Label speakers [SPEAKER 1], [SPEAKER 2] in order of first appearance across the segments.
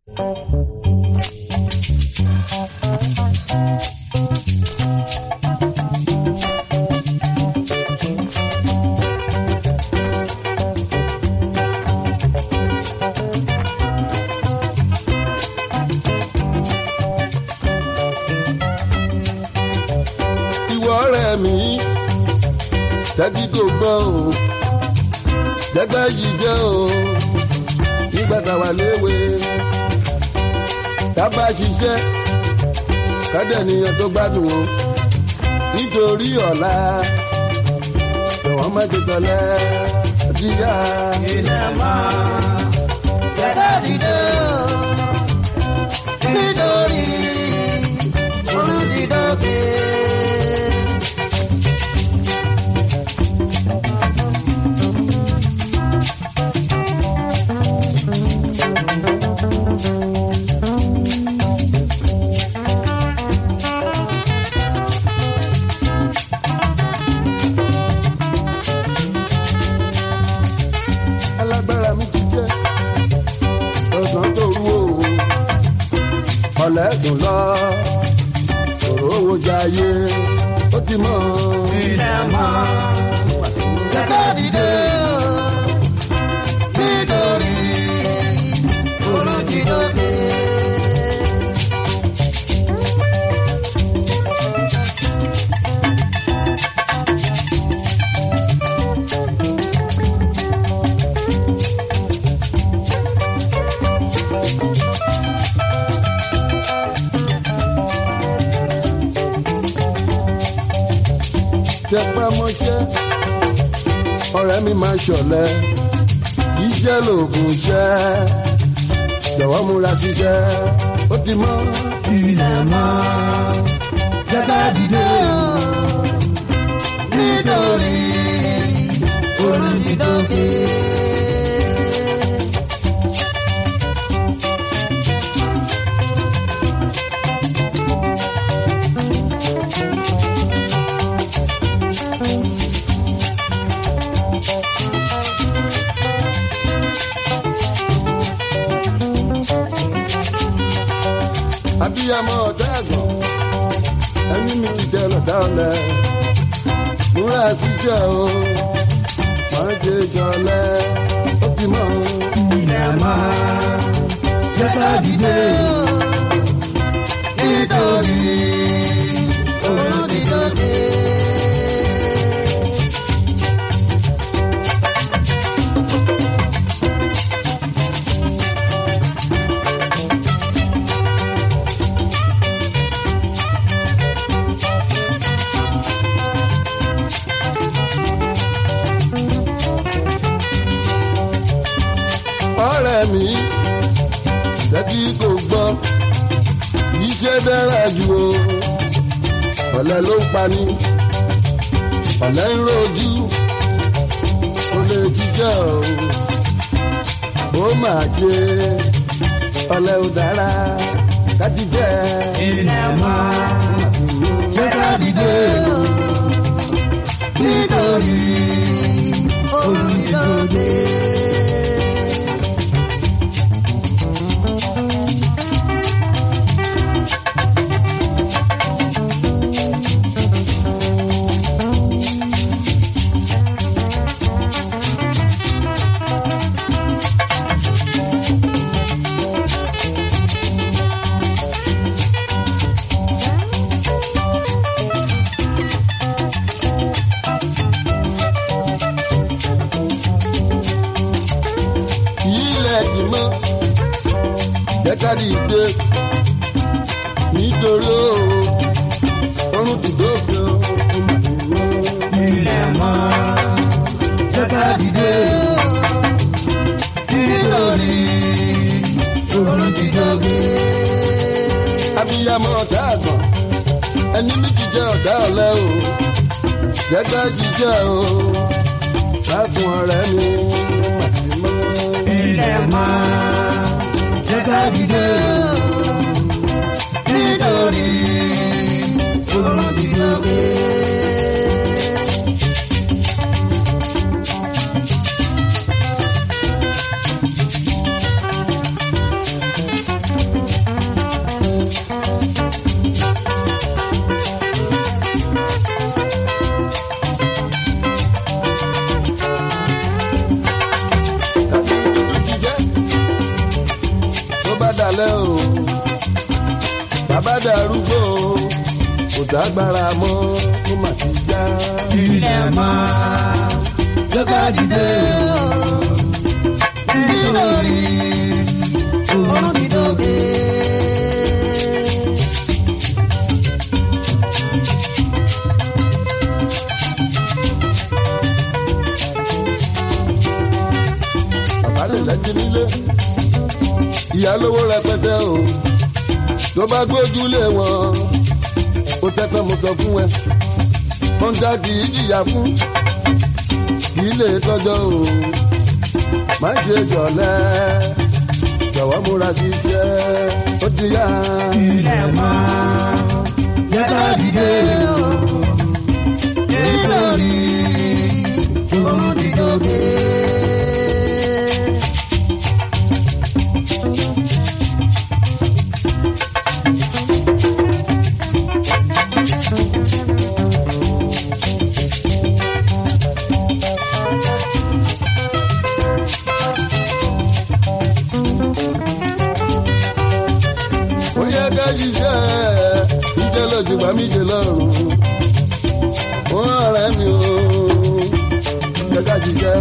[SPEAKER 1] ìwọ ọ̀rẹ́ mi tẹ́tí kò gbọ́ o gẹ́gẹ́ yìí jẹ́ o nígbà tá a wà léwe tá a bá ṣiṣẹ́ kádẹ́niyàn tó gbádùn o nítorí ọ̀la ẹ̀wọ̀n má ti tọ̀lẹ́ jíyá.
[SPEAKER 2] ilé mọ́ jẹ́ká dìde o nítorí olùdídọ́gbé.
[SPEAKER 1] alágbára mi ti jẹ́ ọ̀sán tó rú o ọ̀lẹ́dùn lọ òró owó jayé ó ti mọ̀
[SPEAKER 2] ilé mọ́ jẹ́ká dìde o nítorí olùdídọ́gbé.
[SPEAKER 1] tẹpá mọ́ṣẹ́ ọ̀rẹ́ mi máa ṣọ̀lẹ iṣẹ́ lòògùn iṣẹ́ jọ̀wọ́ múra ṣiṣẹ́ ó ti mọ́
[SPEAKER 2] ilé mọ́ jẹ́ká dìde o nítorí olùdídọ́gbé.
[SPEAKER 1] abiyamọ ọ̀dọ́ ẹ̀gbọ́n ẹni mi ti jẹ lọ́dá ọ̀lẹ múra ṣiṣẹ́ o máa ṣe jọlẹ ó ti mọ́
[SPEAKER 2] ilé mọ́ jẹ́ká dìde o nítorí olùdídọ́gbé.
[SPEAKER 1] ọ̀rẹ́ mi tẹ́tí kò gbọ́ iṣẹ́ dára jù o ọ̀lẹ ló ń pani ọ̀lẹ ń rojú ó lè jíjẹ́ o ó máa ṣe ọ̀lẹ ò dára kájí jẹ́
[SPEAKER 2] ilé mọ́ jẹ́ká dìde o nítorí olùdídọ́gbé.
[SPEAKER 1] ilẹ̀ ti mọ́ jẹ́ká dìde nítorí o orun ti dófin o.
[SPEAKER 2] ilé mọ́ jẹ́ká dìde o nítorí olùdídọ́gbé.
[SPEAKER 1] abiyamọ ọ̀dà àgbọ̀n ẹni méjì jẹ́ ọ̀dà ọ̀lẹ́ o jẹ́gbẹ́ jíjẹ́ o lákùn ọ̀rẹ́ mi màtí mọ́.
[SPEAKER 2] ilé mọ́ jẹ́ká dìde o nítorí olùdídọ́gbé.
[SPEAKER 1] bá dalẹ̀ o bàbá darúgbó kò dágbára mọ́ kó má ti já.
[SPEAKER 2] ilẹ̀ mọ́ jẹ́ ká dìde o nítorí òun ti dóge.
[SPEAKER 1] bàbá lè lẹ́jì nílé ìyá lówó rẹpẹtẹ o tó bá gbójúlé wọn ó tẹ́tọ́ mo sọ fún ẹ wọ́n dá kì í jìyà fún kì í lè tọ́jọ́ o má ṣe jọ̀lẹ́ jọ̀wọ́ múra ṣiṣẹ́ ó ti yá.
[SPEAKER 2] ilẹ̀ mọ́ jẹ́ ká dìde o nítorí òun ti dóge.
[SPEAKER 1] ó yẹ ká ṣiṣẹ́ ìjẹ́ lójú bá mi ṣe lọ́rùn wọ́n ọ̀rẹ́ mi ò yẹ ká ṣiṣẹ́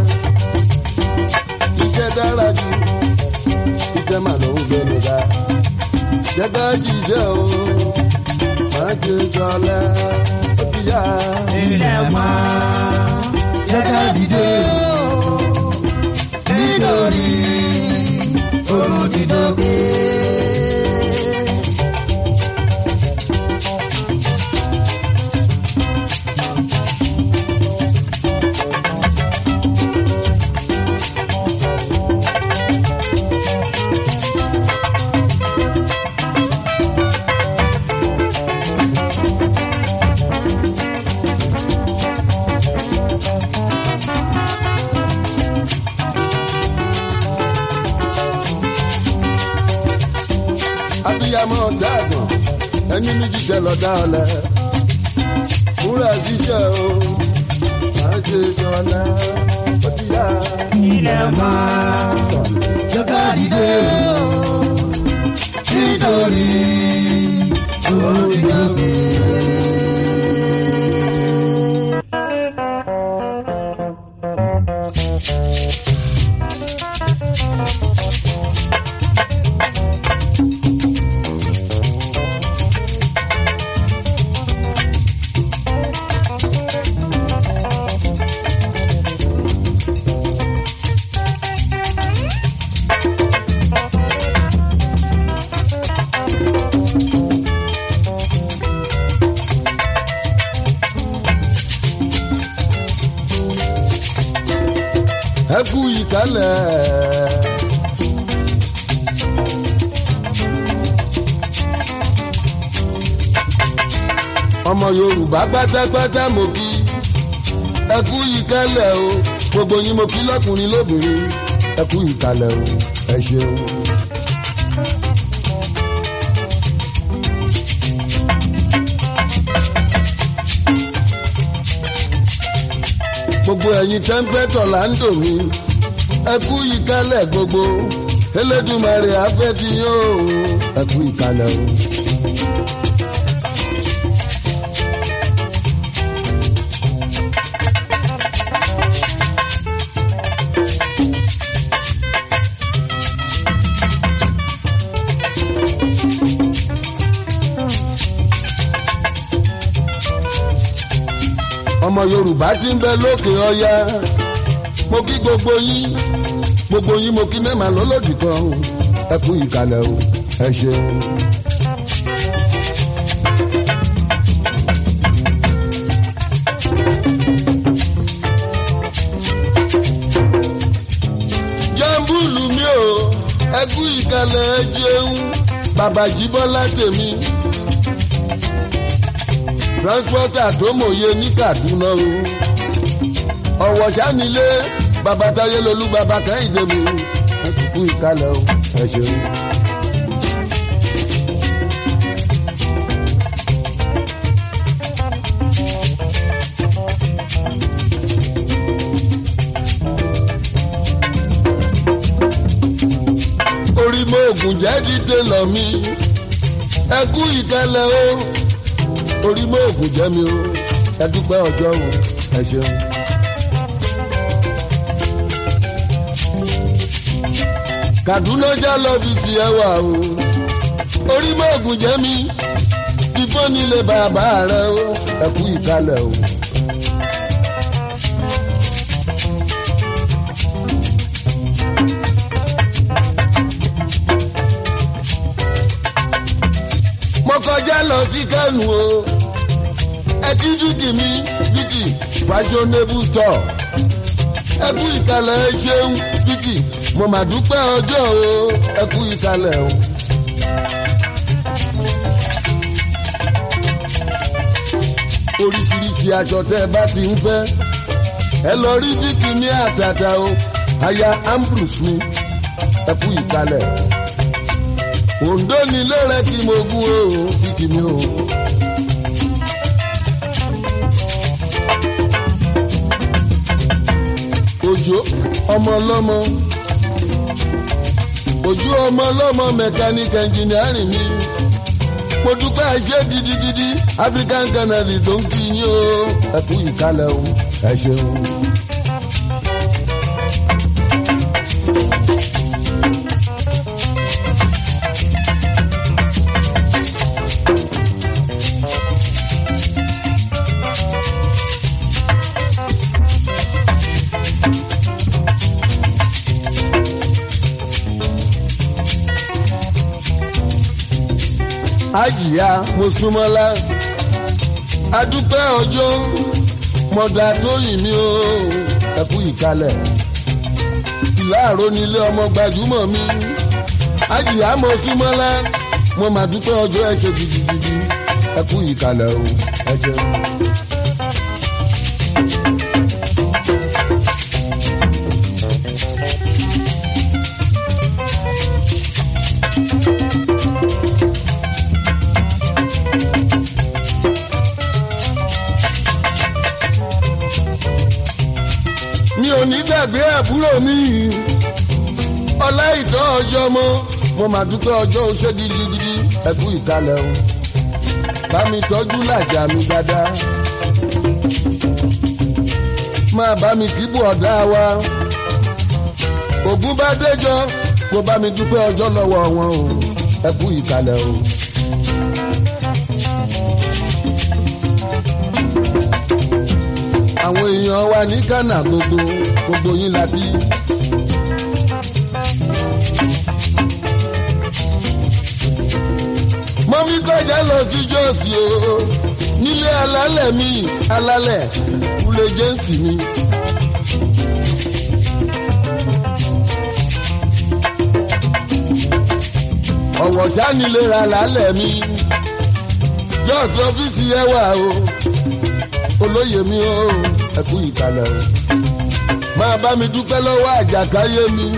[SPEAKER 1] iṣẹ́ dára jù iṣẹ́ mà ló ń gbé mi ga yẹ ká ṣiṣẹ́ o má ṣe jọlẹ̀ ó ti yá.
[SPEAKER 2] ilẹ̀ mọ́ jẹ́ ká dìde o nítorí òun ti dóge.
[SPEAKER 1] abiyamọ dàgbọn ẹni ní jíjẹ lọdá ọlẹ múra jíjẹ o má ṣe jọlẹ ó ti yá.
[SPEAKER 2] ilẹ̀ mọ́ jẹ́ ká dìde o nítorí òun ti dóge.
[SPEAKER 1] ẹ kú ìkálẹ̀. ọmọ yorùbá pátápátá mo kí ẹ kú ìkálẹ̀ o gbogbo yín mo kí lọ́kùnrin lóbìnrin ẹ kú ìkálẹ̀ o ẹ ṣeun. gbogbo ẹ̀yin tẹ́ńpẹ́tọ̀ là ń dò mí ẹ kú ìkálẹ̀ gbogbo elédùmarè afẹ́ ti yóò ẹ kú ìkálẹ̀ o. ọmọ yorùbá ti ń bẹ lókè ọya mo kí gbogbo yín gbogbo yín mo kí mẹ́màá lọ́lọ́dì kan ẹ kú ìkàlẹ̀ o ẹ ṣeun. jambulu mi o ẹ kú ìkàlẹ̀ ẹ jẹun bàbá jíbọ́lá tèmi transporter tó mòye ní kaduna o ọ̀wọ̀ sanilé babatáyé lolú baba kẹ́hìndé mi ẹ ti kú ìkálẹ̀ o ẹ ṣeun. orí orí mo ògùn jẹ́ dídé lọ mi ẹ kú ìkẹlẹ̀ o orí mo ògùn jẹ́ mi o ẹ dúpẹ́ ọjọ́ o ẹ ṣeun. Kaduna já lọ́fíìsì ẹwà o orí mo ògùn jẹ́ mi ìfọ́ nílé bàbá rẹ o ẹ kú ìkẹlẹ̀ o. mo kọjá lọ sí kánò o ẹtí dúkì mi dúkì fashionable store ẹkú ìkàlẹ̀ ẹ ṣeun dúkì mo mà dúpẹ́ ọjọ́ o ẹkú ìkàlẹ̀ o. oríṣiríṣi aṣọ tẹ́ ẹ bá ti ń fẹ́ ẹ lọ rí dúkì ní àtàtà o aya ambrose mi ẹkú ìkàlẹ̀ òǹdó nílé rẹ kí mo gún o kìkì mi o. òjò ọmọ ọlọ́mọ òjò ọmọ ọlọ́mọ mẹkáníkì ẹnjìnírìn mi mo dúpẹ́ ẹṣẹ́ gidigidi african canary tó ń kí yín o ẹ kú ìkálẹ̀ o ẹ ṣeun. àjìyá mùsùlùmọ́lá adúpẹ́ ọjọ́ mọ̀dà tó yìn mí o ẹ̀kú ìkalẹ̀ ìlàró nílé ọmọ gbajúmọ̀ mi àjìyá mùsùlùmọ́lá mo mà dúpẹ́ ọjọ́ ẹ ṣe gidigidi ẹ̀kú ìkalẹ̀ o ẹ jẹun. mi ò ní gbàgbé àbúrò mi ọlá ìtọ́ ọjọ́ mọ́ mo mà dúpẹ́ ọjọ́ oṣẹ́ gidigidi ẹ̀kú ìkàlẹ̀ o bá mi tọ́jú làjà mi dáadáa máa bá mi kíbù ọ̀dá wa ògún bá déjọ́ kó bá mi dúpẹ́ ọjọ́ lọ́wọ́ wọn o ẹ̀kú ìkàlẹ̀ o. àwọn èèyàn wa ní ghana gbogbo gbogbo yín la bí. mọ́mí kọjá lọ sí jọ́ọ̀sì o nílé alálẹ̀ mi alálẹ̀ kúlé jẹ́ǹsì mi. ọ̀wọ̀ sánilé ra lálẹ́ mi jọ́ọ̀sì ọ́fíìsì yẹn wà o olóyè mi o ẹkú ìkàlẹ̀ o máa bá mi dúpẹ́ lọ́wọ́ àjàkáyé mi.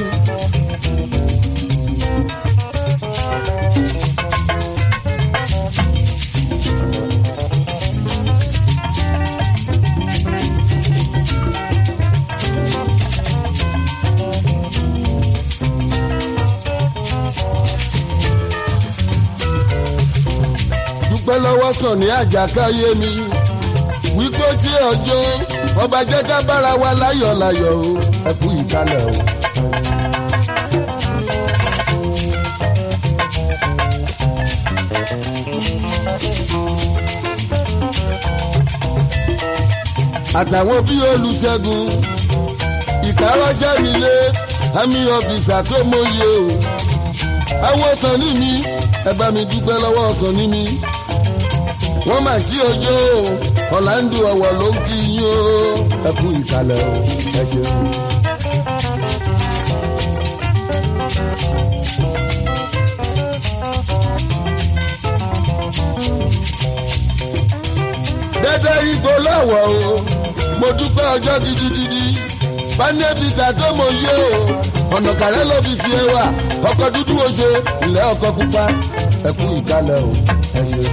[SPEAKER 1] dúpẹ́ lọ́wọ́ sàn ní àjàkáyé mi wípé tí ọjọ́ ọba jẹ́ ká bára wa láyọ̀ láyọ̀ o ẹ kú ìkálẹ̀ o. àtàwọn bí olùṣègùn ìkárọ́ṣẹ́ mi lé àmì ọ̀fìsà tó mọyé o. àwọn sàn ní mi ẹ bá mi dúpẹ́ lọ́wọ́ sàn ní mi wọ́n mà sí ọjọ́ o ọ̀làǹdù ọ̀wọ̀ ló ń kí yín o ẹ kú ìkàlẹ̀ o ẹ ṣeun. dẹ́dẹ́ igbó lọ́wọ́ o mo dúpẹ́ ọjọ́ gidigidi bánẹ́bìtà tó mọ yé o ọ̀nà kàrẹ́ ló fi fi ẹwà ọkọ̀ dúdú o ṣe ilẹ̀ ọkọ̀ pupa ẹ kú ìkàlẹ̀ o ẹ ṣeun.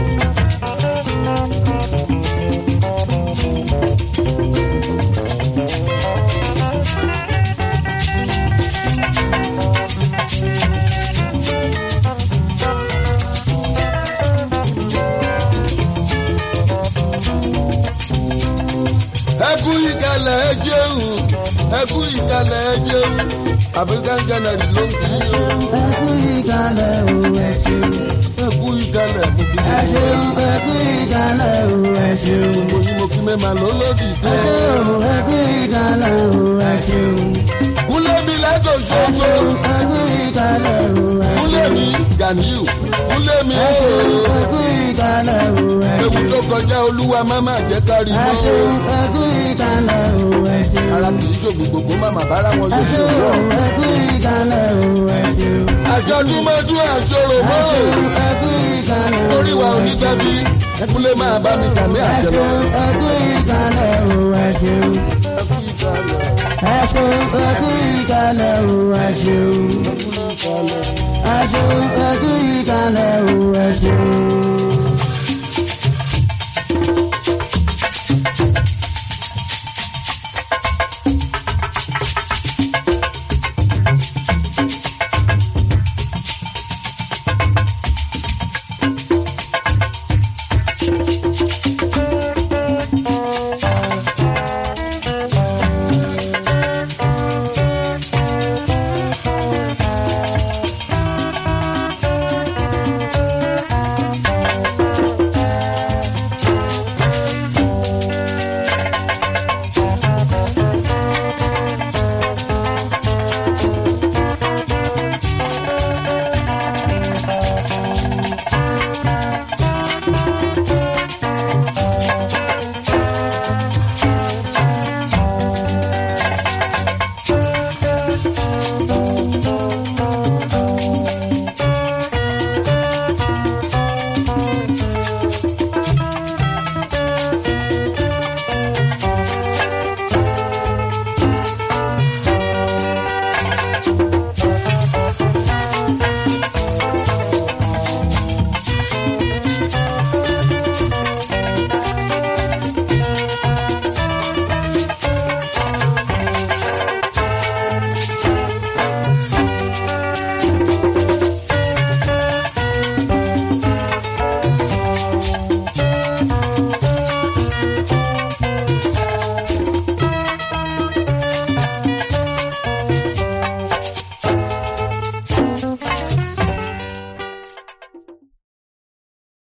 [SPEAKER 1] ṣeun african canary ló ń kí yín o.
[SPEAKER 2] ẹ kú ìkàlẹ̀ o ẹ ṣeun.
[SPEAKER 1] ẹ kú ìkàlẹ̀ mo kí
[SPEAKER 2] ẹ
[SPEAKER 1] yín.
[SPEAKER 2] ṣeun ẹ kú ìkàlẹ̀ o ẹ ṣeun.
[SPEAKER 1] mo yí mo kí mẹ́ma lólódì
[SPEAKER 2] ẹ
[SPEAKER 1] dé.
[SPEAKER 2] ṣeun ẹ kú ìkàlẹ̀ o ẹ ṣeun.
[SPEAKER 1] kúlẹ̀ mi lẹ́tọ̀
[SPEAKER 2] ẹ
[SPEAKER 1] ṣoṣo.
[SPEAKER 2] ṣeun ẹ kú ìkàlẹ̀ o ẹ
[SPEAKER 1] kúlẹ̀
[SPEAKER 2] ṣeun.
[SPEAKER 1] mi ganiu kúlẹ̀ mi
[SPEAKER 2] ẹ ṣeun
[SPEAKER 1] ooo.
[SPEAKER 2] ẹ kú ìkàlẹ̀ o ẹ
[SPEAKER 1] ewu
[SPEAKER 2] ṣeun.
[SPEAKER 1] tó kọjá olúwa má má jẹ́ kárí
[SPEAKER 2] ẹ
[SPEAKER 1] mọ́.
[SPEAKER 2] ṣeun ẹ kú ìkàlẹ̀ o ẹ ṣeun.
[SPEAKER 1] ara kì í ṣògùn gbogbo má má bára wọn
[SPEAKER 2] ẹ
[SPEAKER 1] yóò ṣe
[SPEAKER 2] ṣeun
[SPEAKER 1] wọ́.
[SPEAKER 2] ẹ kú ìkàlẹ̀ o ẹ ṣeun.
[SPEAKER 1] aṣọ dúmọ́dún àṣọrò
[SPEAKER 2] ẹ
[SPEAKER 1] mọ́.
[SPEAKER 2] ṣeun ẹ kú ìkàlẹ̀ o
[SPEAKER 1] orí wa ò ní gbẹ́bí kúlẹ̀ máa bá mi sàmì
[SPEAKER 2] ẹ
[SPEAKER 1] àṣẹ lọ.
[SPEAKER 2] ṣeun ẹ kú ìkàlẹ̀ o ẹ ṣeun.
[SPEAKER 1] ẹ kú ìkàlẹ̀
[SPEAKER 2] ẹ ṣeun ẹ kú ìkàlẹ̀ o ẹ ṣeun.
[SPEAKER 1] ẹ kú ìkàlẹ̀.
[SPEAKER 2] ẹ ṣeun ẹ kú ìkàlẹ̀ o ẹ ṣeun.